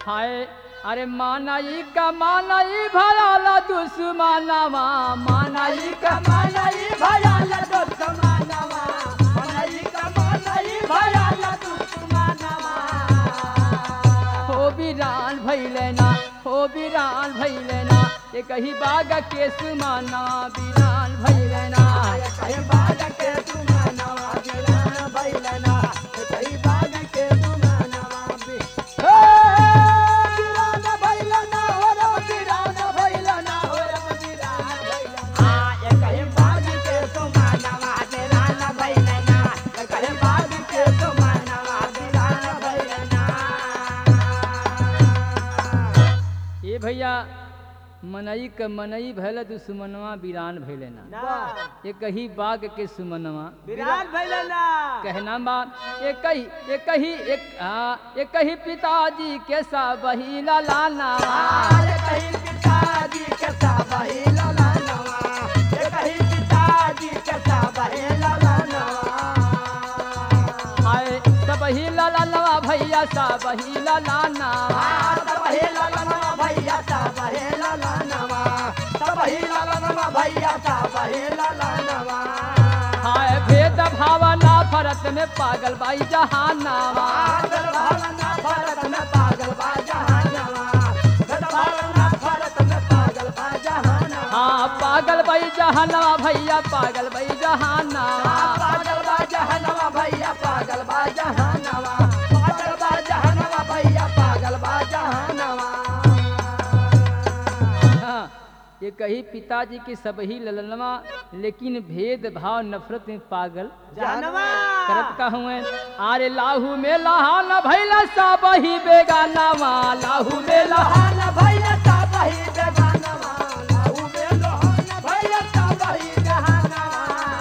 हाय अरे मानाई का मानाई भयाला दुश्मनवा मानाई का कमाई भयाला दुश्मनवा मनई कमाई भयाला दुश्मनवा हो बिरान भैले ना हो बिरान भैले ना ये कही बाग के सुमाना बिरान भैले ना कहीं बाग के दुश्मनवा गिरान भइलना कहीं बाग के दुश्मनवा भी हे गिरान भइलना हो रे गिरान भइलना हो रे गिरान भइलना आ ये कहीं बाग के दुश्मनवा गिरान भइलना कहीं बाग के दुश्मनवा गिरान भइलना ये भैया मनई क मनई भैल दुश्मनवा बिरान भैले ना ना ये कही बाग के सुमनवा विराट भइलना कहना बा ये कही ये कही एक हाँ ये कही पिताजी के सब ही लाना आज कहीं पिताजी के साबही लाला नवा ये कहीं पिताजी के साबही लाला नवा हाय सब ही लाला भैया सब ही लाना साबही लाला नवा भैया साबही लाला नवा साबही लाला नवा भैया साबही लाला नवा हाय भेद भावना भरत में पागल बाई जहानावा पागल भावना भारत में पागल बा जहानवा गद भावना भारत में पागल बा जहानवा हाँ पागल बाई जहानावा भैया पागल बाई जहानावा पागल बा जहनवा भैया पागल बा जहनवा पागल बा जहनवा भैया पागल बा जहनवा हाँ, ये कही पिताजी के सब ही ललनवा लेकिन भेद भाव नफरत में पागल जहनवा करत का हुए आरे लाहू में लहान भैला सब ही बेगानावा लाहू में लहान लोहान भैया साबही जहनवा लाऊ में लोहान भैया साबही जहनवा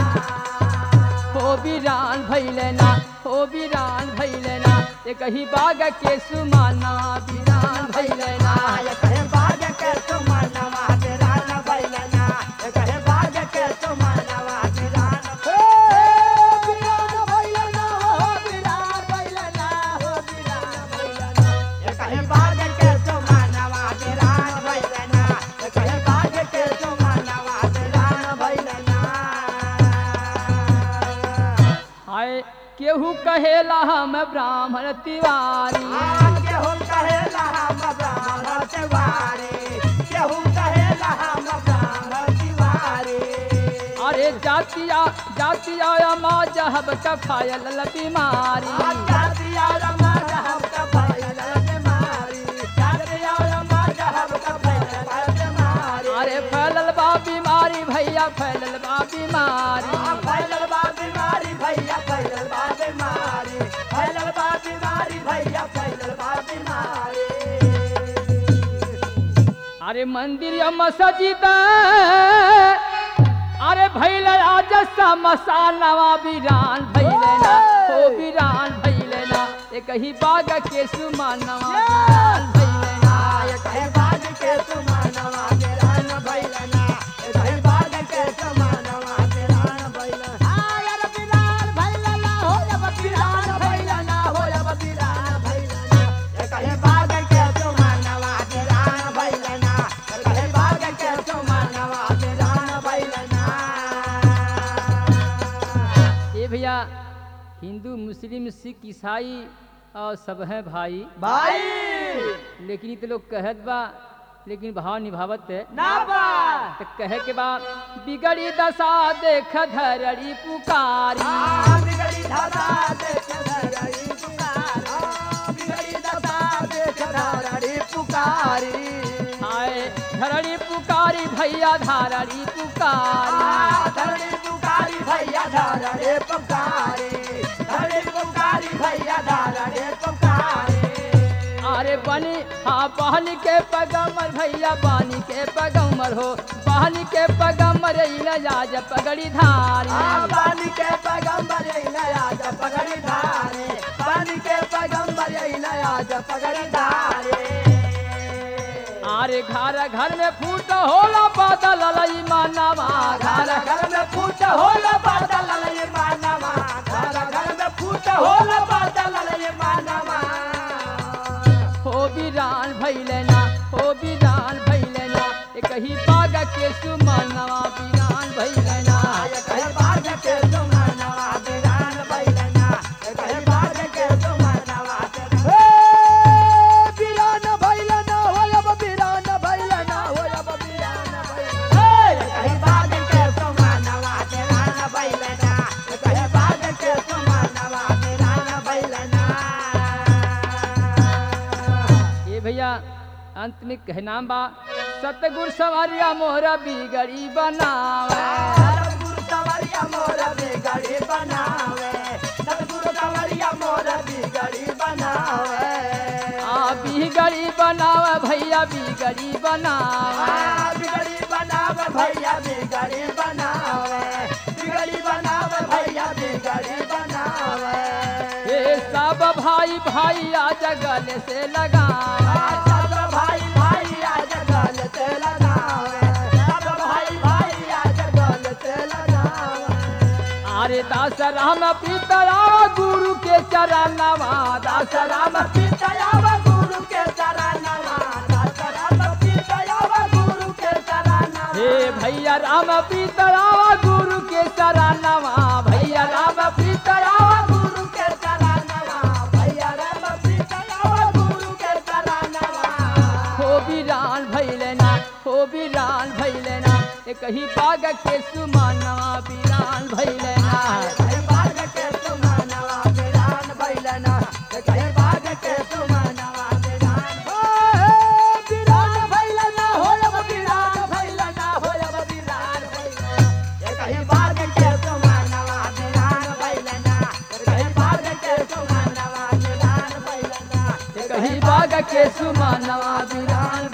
हो बिरान भैले ना हो बिरान भैले ना ये कही बाग के सुमाना बिरान भैले ना ये कहे बाग के सुमनवा तेरान भैलना ये कहे बाग के सुमनवा तेरान हे बिरान भैलना हो बिरान भैलना हो बिरान भैलना ये कहे बाग के सुमनवा तेरान भैलना ये कहे बाग के सुमनवा तेरान भैलना हाय केहू कहेला हम ब्राह्मण तिवारी केहू कहेला हम ब्राह्मण तिवारी केहू कहेला हम ब्राह्मण तिवारी अरे जातिया जातिया माँ जहब का फायल बीमारी जातिया रमा जहब का भयल बीमारी जातिया रमा जहब का भयल बीमारी अरे फैलल बा बीमारी भैया फैलल बा बीमारी फैलल बा बीमारी भैया फैलल बा बीमारी फैलल बा बीमारी भैया फैलल बा बीमारी अरे मंदिर या मस्जिद अरे भैल आज मसानवा बिरान भैले ना हो बिरान भैले ना ये कही बाग के सुमानवा बिरान भैले ना ये कहीं बाग के सुमानवा तेरान भैलना ये कहीं बाग के सुमानवा तेरान भैलना आय रे बिरान भैलना हो जब बिरान भैलना हो जब बिरान भैलना ये कहीं बाग के सुमानवा तेरान भैलना ये कहीं बाग के सुमानवा तेरान भैलना ये भैया हिंदू मुस्लिम सिख ईसाई और सब हैं भाई भाई लेकिन इ तो लोग कहत बा लेकिन भाव निभावत है ना बा तो कहे के बा बिगड़ी दशा देख धरड़ी पुकारी बिगड़ी धरा देख धरड़ी पुकार बिगड़ी दशा देख धरड़ी पुकारी आए धरड़ी पुकारी भैया धारड़ी पुकारी धरड़ी पुकारी भैया धरड़ी पुकारी धरड़ी पुकारी भैया धरड़ी पुकारी अरे बनी हाँ बहनी के पगमर भैया बानी के पगमर हो बहनी के पगमर आज पगड़ी धारी पानी के पैगंबर नया जब पगड़ी धारे पानी के पैगंबर नया जब पगड़ी धारे अरे घर घर में फूट होला बादल लई मानवा घर घर में फूट होला बादल ये मानवा घर घर में फूट होला बादल ये मानवा हो वीरान भैलना हो वीरान भैलना एक ही बाग के सुमनवा वीरान भैलना कहीं बाज के सुमनवा बिरान भैलना कहीं बाज के सुमनवा हे बिरान भैलना हो अब बिरान भैलना हो अब बिरान भैलना हे कहीं बाज के सुमनवा बिरान भैलना कहीं बाज के सुमनवा बिरान भैलना ये भैया अंत में कहना बा सतगुर सवारिया मोहरा बिगड़ी बनावे सतगुरु सवरिया मोर बिगड़ी बनावे सतगुरु सवरिया मोर बिगड़ी बनावे आ बिगड़ी बनावे भैया बिगड़ी बनावे आ, बिगड़ी बनावे भैया बिगड़ी बनावे बिगड़ी बनावे भैया बिगड़ी बनावे ये सब भाई भाई आ जगल से आ, लगावे सब भाई भाई आज गल से लगावे सब भाई भाई आज गल से लगावे अरे दास राम पितरा गुरु के चरणवा दास राम पितयाव गुरु के चरणवा राम पितयाव गुरु के चरणवा हे भैया राम पितरा गुरु के चरणवा भैया राम पितरा गुरु के चरणवा भैया राम पितयाव गुरु के चरणवा हो वीरान भैलना हो वीरान भैलना एक ही बाग के सुमानवा वीरान भैलना कहीं बाग के सुमनवा बिरान भैलना कहीं बाग के सुमनवा बिरान बिरान भैलना हो अब बिरान भैलना हो अब बिरान भैलना कहीं बाग के सुमनवा बिरान भैलना कहीं बाग के सुमनवा बिरान भैलना एक ही बाग के सुमानवा वीरान